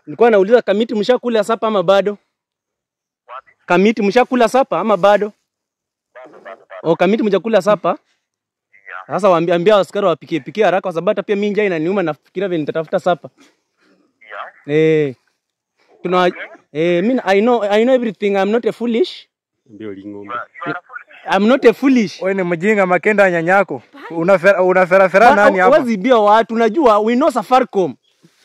Nilikuwa nauliza kamiti mshakula sapa ama bado? Wapi? Kamiti mshakula sapa ama bado? Bado bado bado. O kamiti mjakula sapa? Yeah. Sasa waambia ambia askari wapikie pikie haraka kwa sababu hata pia mimi njaa inaniuma nafikiria vile nitatafuta sapa. Yeah. Eh. Tuna eh mimi I know I know everything. I'm not a foolish. Ndio ling'ombe. You are, you are a fool. I'm not a foolish. Wewe ni mjinga Makenda nyanyako. Unafera unaferafera nani hapa? Huwezi bia watu unajua we know Safaricom.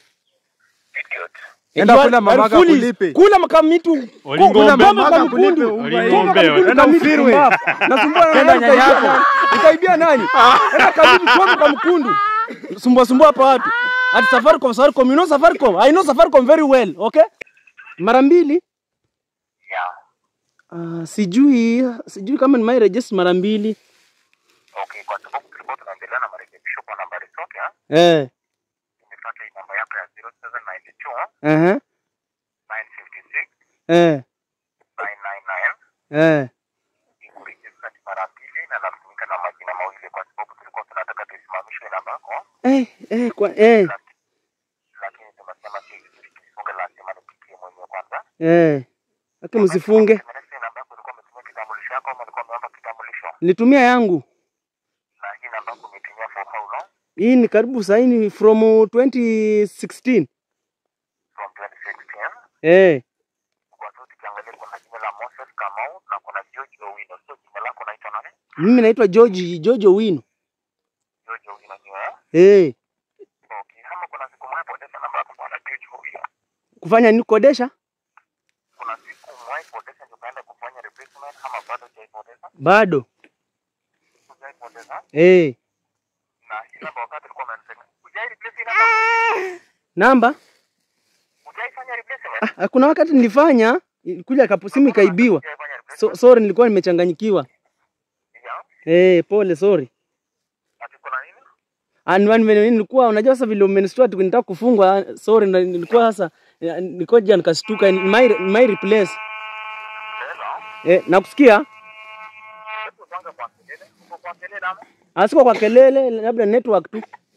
Idiot. Enda You are- kula are mamaka foolish. kulipe. Kula makamitu. Oli Kula ng'ombe. mama Mamaka kamkundu. kulipe, Kula ng'ombe. kamkundu Enda kamiti ufirwe. pumbavu. Nasumbua na Enda nani nyanyako. utaibia nani? Utaibia nani? Enda kamiti kwa kamkundu. Sumbua sumbua hapa watu. At Safaricom Safaricom you know Safaricom. I know Safaricom very well, okay? Mara mbili. Yeah. Ah, sijui sijui kama ni my register mara mbili. Okay, kwa sababu tulikuwa tunaendelea na marekebisho kwa nambari zote, ha? Eh. Nimefuata hii namba yako ya 0792 Aha. 956 Eh. 999 Eh. ikurejestra mara mbili na natumika na majina mawili kwa sababu tulikuwa tunataka tuisimamishwe namba yako, Eh, eh, kwa eh. lakini tumesema si vizuri tuifunge, lazima nipitie mwenyewe kwanza. Eh. Hata msifunge. Umeeleza hii namba yako ulikuwa umetumia kitambulisho yako ama ulikuwa umeomba kitambulisho? Nitumia yangu. Na hii namba yako umetumia for how long? Hii ni karibu saini from 2016. From 2016. Eh. Kwa sababu tukiangalia kuna jina la Moses Kamau na kuna George Owino. So jina lako unaitwa nani? Mimi naitwa George George Owino. George Owino ni wewe? Eh. Okay, kama kuna siku mwahi poteza namba yako bwana George Owino. Kufanya nini kodesha? Kuna siku mwahi poteza ndio ukaenda kufanya replacement ama bado hujaipoteza? Bado. Hujaipoteza? Eh. Na hii namba wakati ulikuwa umenisema. Hujai replace hii namba? Namba? Hujaifanya replacement? Ah, kuna wakati nilifanya kuja kapo simu ikaibiwa. Hujaifanya replacement? So, sorry nilikuwa nimechanganyikiwa. Yeah. Eh, pole sorry. Ati kuna nini? Anwani vile nilikuwa unajua sasa vile umenistua tu nitaka kufungwa ah, sorry na nilikuwa sasa eh, nilikuja nikastuka my my replace. Hello. Eh, nakusikia? Hebu kwanza kwa kelele. Uko kwa kelele ama? Asiko kwa kelele labda network tu.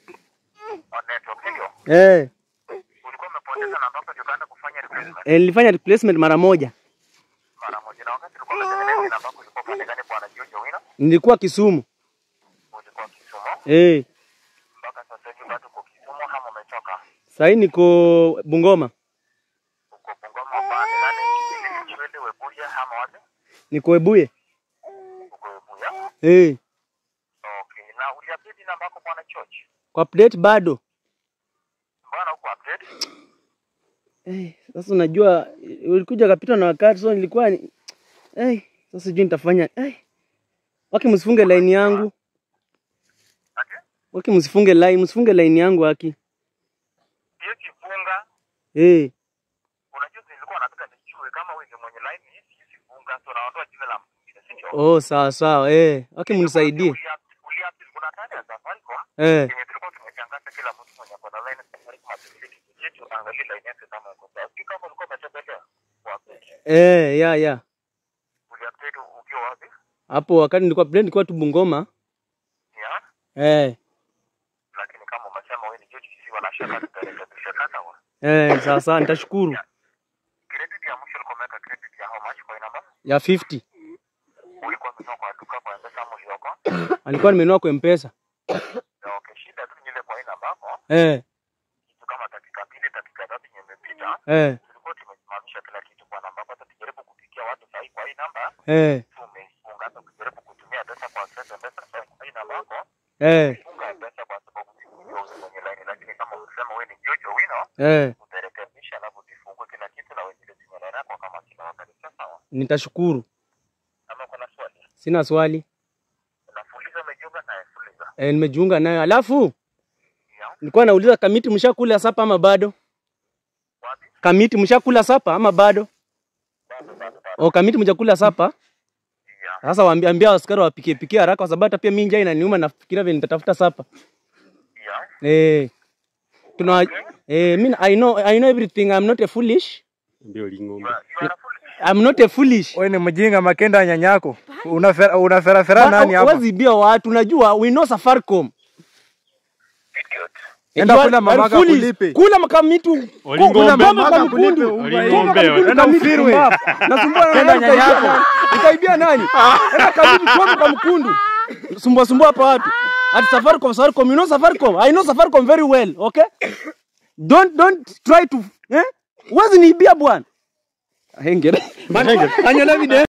On network ndio. Eh. Ulikuwa umepoteza namba yako ndio ukaenda kufanya replacement Eh, nilifanya replacement mara moja. mara moja. Na wakati ulikuwa umetengeneza hii namba yako ulikuwa pande gani bwana George Owino? Nilikuwa Kisumu. Ulikuwa Kisumu. Eh. mpaka sasa hivi bado uko Kisumu ama umetoka? Sahii niko Bungoma. Uko Bungoma upande nani? Chwele Webuye ama wapi? Niko Ebuye. Uko Webuye. Eh. Okay. Na uliupdate namba yako bwana George? Kwa update bado. Mbona uko update? Eh, sasa unajua eh, ulikuja kapita na wakati so nilikuwa ni... eh, sasa sijui nitafanya eh. Waki msifunge line yangu. Ati? Waki msifunge line, msifunge line yangu haki. Hiyo kifunga. Eh. Unajua nilikuwa nataka nijue kama wewe ndio mwenye line hii si kifunga. So naondoa jina la mwingine, si ndio? Oh, sawa sawa. Eh, waki mnisaidie. Uliupdate kuna tani ya Safaricom. Eh. Yenye tulikuwa tumechangaza kila mtu mwenye ako na line ya Safaricom atulie kitu chetu angalie line yake kama iko sawa. Sijui kama ulikuwa umetembelea. Wapi? Eh, ya ya. Uliupdate ukiwa wapi? Hapo wakati nilikuwa update nilikuwa tu Bungoma. Yeah. Eh. lakini kama umesema wewe ni George, sisi wanashaka tutarekebisha sasa. wa. Eh, sawa sawa nitashukuru. Credit ya mwisho ulikuwa umeweka credit ya how much kwa hii namba? Ya 50. Ulikuwa umenunua kwa duka kwa M-Pesa ama ulioko? Alikuwa nimenunua kwa M-Pesa. Na okay, shida tu ni ile kwa hii namba yako, Eh. kitu kama dakika mbili dakika tatu yenye imepita, Eh. tulikuwa tumesimamisha kila kitu kwa namba. Sasa tujaribu kupigia watu sahi kwa hii namba, Eh. tumeifunga. Hata ukijaribu kutumia pesa kwa sasa M-Pesa sahi kwa hii namba yako, Eh. funga M-Pesa kwa sababu sikujua wewe mwenye line, lakini kama unasema wewe ni George Owino, Eh. utarekebisha alafu tufungue kila kitu na wengine tumia line yako kama kila wakati. Sawa? Nitashukuru. Ama kuna swali? Sina swali. Unafuliza umejiunga na fuliza. Eh, nimejiunga nayo. Alafu Yeah. nilikuwa nauliza kamiti mshakula sapa ama bado? Wapi? Kamiti mshakula sapa ama bado? Bado bado bado. O kamiti mjakula sapa? Yeah. Sasa waambia ambia askari wapikie pikie haraka kwa sababu hata pia mimi njaa inaniuma nafikiria vile nitatafuta sapa. Yeah. Eh. Tuna eh mimi I know I know everything. I'm not a foolish. Ndio ling'ombe. You are, you are a fool. I'm not a foolish. Wewe ni mjinga Makenda nyanyako. Unafera unaferafera nani hapa? Huwezi bia watu unajua we know Safaricom. Idiot. Enda You are- kula mamaka are foolish. akulipe. Kula makamitu. Olingombe. Kula Mamaka mamaka akulipe mkundu. unga Kula hii. Olingombe. Enda ufirwe. Nasumbua na Enda nani nyanya utaibia yako. nani? Utaibia nani? Enda kabibi choma kwa mkundu. Sumbua sumbua hapa watu. At Safaricom, Safaricom, you know Safaricom. I know Safaricom very well, okay? Don't don't try to eh? Wazi niibia bwana. Hengere. Anyona video.